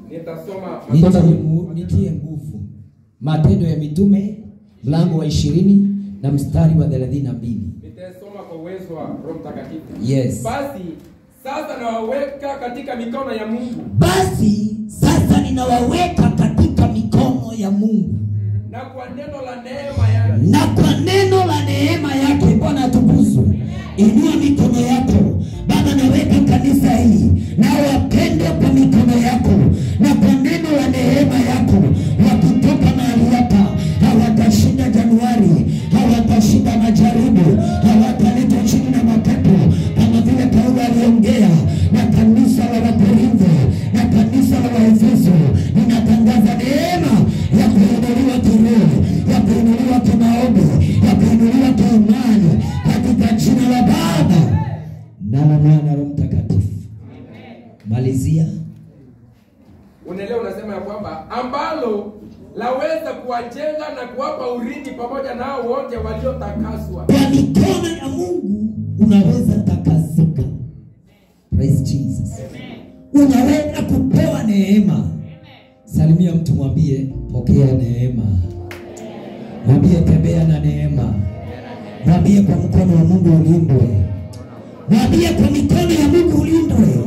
Nitasoma nitie, mu- nitie nguvu matendo ya mitume mlango wa ishirini na mstari wa thelathini na mbili nitasoma kwa uwezo wa Roho Mtakatifu. yes Basi sasa nawaweka katika mikono ya Mungu basi sasa ninawaweka katika mikono ya mungu na kwa neno la neema yake na kwa neno la neema yake bwana atukuzwe inua mikono yako baba naweka kanisa hii na wapendwa kwa mikono yako na kwa neno la neema yako wakitoka mahali hapa hawatashinda januari hawatashinda majaribu hawataletwa chini na mapepo kama vile paulo aliongea na kanisa la wakorintho na kanisa la waefeso ninatangaza neema ya kuinuliwa kiroho ya kuinuliwa kimaombi ya kuinuliwa kiimani katika jina la baba na la mwana roho mtakatifu malizia unaelewa, unasema ya kwamba ambalo laweza kuwajenga na kuwapa urithi pamoja nao wote waliotakaswa. kwa mikono ya mungu unaweza takasika praise jesus unaweza kupewa neema salimia mtu mwambie pokea neema mwambie tembea na neema mwambie kwa mkono wa mungu ulindwe mwambie kwa mikono ya mungu ulindwe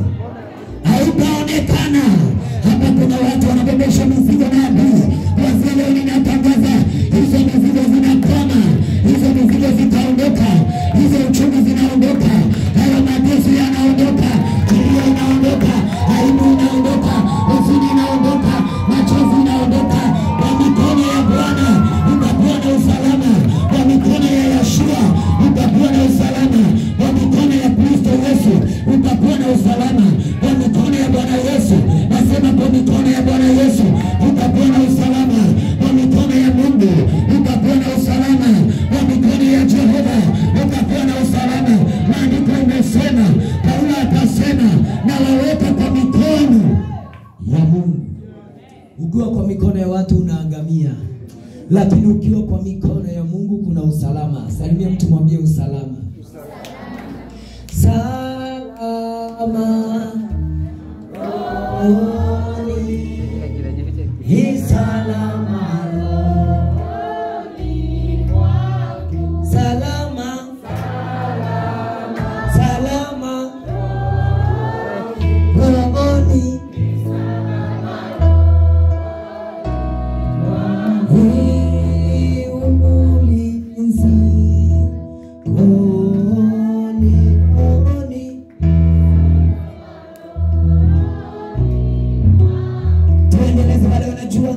hautaonekana hapa kuna watu wanabebesha mizigo na adui kuanzia leo ninatangaza hizo mizigo zinakoma hizo mizigo zitaondoka hizo uchumi zinaondoka hayo mateso yanaondoka kilio inaondoka aibu inaondoka huzuni inaondoka machozi inaondoka kwa mikono ya bwana utakuwa na usalama kwa mikono ya yashua utakuwa na usalama kwa mikono ya kristo yesu utakuwa na usalama kwa mikono ya bwana yesu nasema kwa mikono ya bwana yesu utakuwa na usalama kwa mikono ya mungu utakuwa na usalama kwa mikono ya jehova utakuwa na usalama maandiko imesema paulo akasema na waweka kwa mikono ya mungu ukiwa kwa mikono ya watu unaangamia lakini ukiwa kwa mikono ya mungu kuna usalama salimia mtu mwambie usalama salama rohoni ni salama rohoni mwangu. salama salama rohoni ni ulinzi rohoni rohoni tuendeleze bado unajua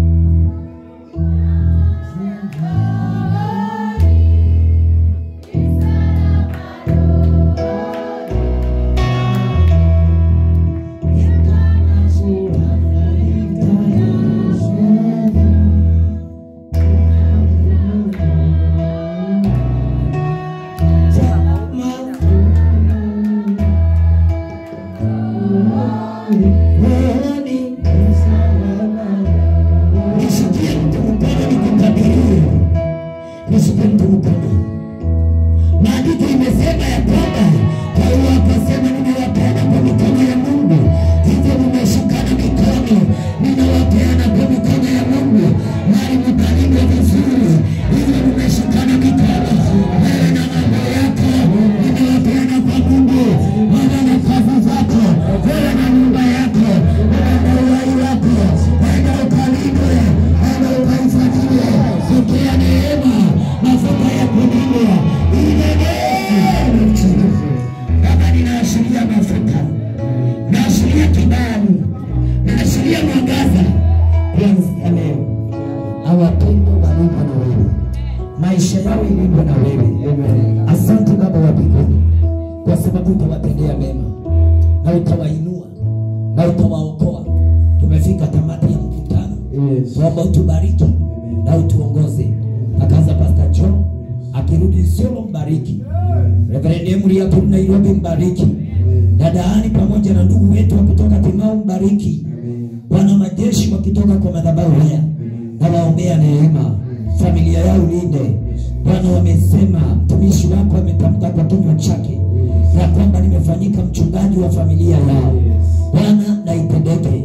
Nisikie mtu mkono nikutabirie, nisikie mtu mkono. Maandiko imesema ya kwamba Paulo akasema, ninawapeana kwa mikono ya Mungu, hivyo mmeshikana mikono, ninawapeana kwa mikono ya Mungu, mali mkalindwa vizuri, hivyo mmeshikana mikono, wewe na mambo yako, ninawapeana kwa Mungu, wewe na kazi zako, wewe na nyumba yako, wewe na uhai wako, enda ukalindwe, enda ukaifadhiliwe, pokea neema, mafuta ya kulindwa, ile neema mtukufu. Baba, ninaashiria mafuta, naashiria kibali, naashiria mwangaza kuanzia leo. Awapendwa walindwa na wewe, maisha yao ilindwa na wewe. Asante Baba wa mbinguni, kwa sababu utawatendea mema na utawainua na utawaokoa. Tumefika tamati ya mkutano, tuomba utubariki na utuongoze. Akaanza Pastor John akirudi Isiolo, mbariki Reverend Emily hapo Nairobi, mbariki dadaani pamoja na ndugu wetu wa kutoka Timau, mbariki Bwana wa majeshi wakitoka kwa madhabahu haya, na waombea neema, familia yao linde Bwana. Wamesema mtumishi wako ametamka kwa kinywa chake ya kwamba nimefanyika mchungaji wa familia yao. Bwana, na itendeke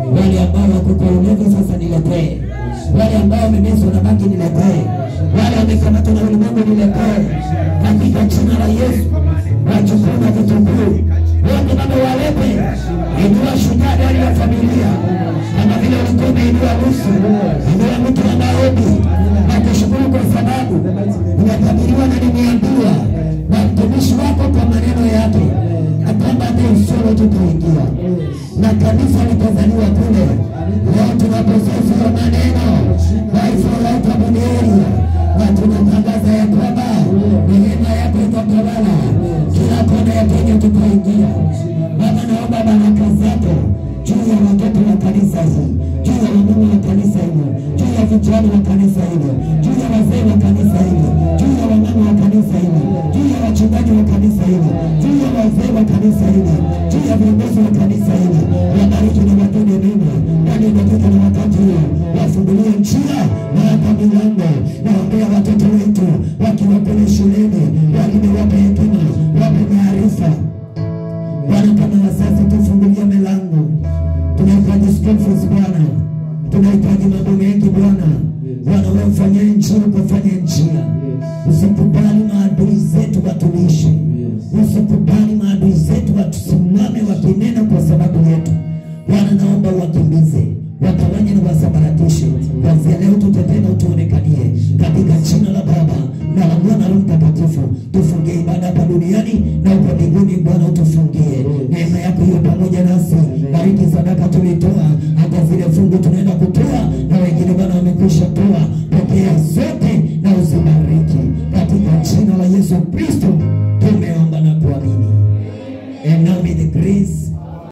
Wale ambao wako kwa ulevi sasa niletee. Wale ambao wamemezwa na bangi niletee. Wale wamekamatwa na ulimwengu niletee. Katika jina la Yesu wachukue na vitunguu wote baba walete. Inua shujaa ndani ya familia kama vile ulikuwa umeinua Rusu. Inua mtu wa maombi na kushukuru kwa sababu umetabiriwa na nimeambiwa na mtumishi wako kwa maneno yake na kwamba hata usoro tutaingia na kanisa litazaliwa kule. Leo tunaposoma maneno taifa la utabunieri na tunatangaza ya kwamba neema yako itatawala kila kona ya Kenya, tutaingia. Baba, naomba baraka zako juu ya watoto wa kanisa hii, juu ya wamama wa kanisa hili, juu ya vijana wa kanisa hili, juu ya wazee wa kanisa hili, juu ya wamama wa kanisa hili, juu ya wachungaji wa kanisa hili, juu ya wazee wa kanisa hili, juu ya viongozi wa kanisa hili. Wabariki na watende mema ndani ya dakika na wakati huu, wafungulie njia na hata milango. Naombea watoto wetu wakiwa kule shuleni, wengine wape hekima, wape maarifa Bwana, kama wazazi tufungulie milango. Tunahitaji school fees Bwana, tunahitaji mambo mengi Bwana. Bwana, wewe mfanyie njia, ukafanye njia. Usikubali maadui zetu watulishe, usikubali maadui zetu watusimame wakinena kwa sababu yetu. Bwana, naomba wakimbize watawanye na wasambaratishe. Kuanzia leo tutetee na utuonekanie katika jina la Baba na la Mwana na Roho Mtakatifu. Tufungie ibada hapa duniani na huko mbinguni. Bwana utufungie, neema yako hiyo pamoja nasi. Bariki sadaka tulitoa, hata zile fungu tunaenda kutoa, na wengine Bwana wamekwisha toa.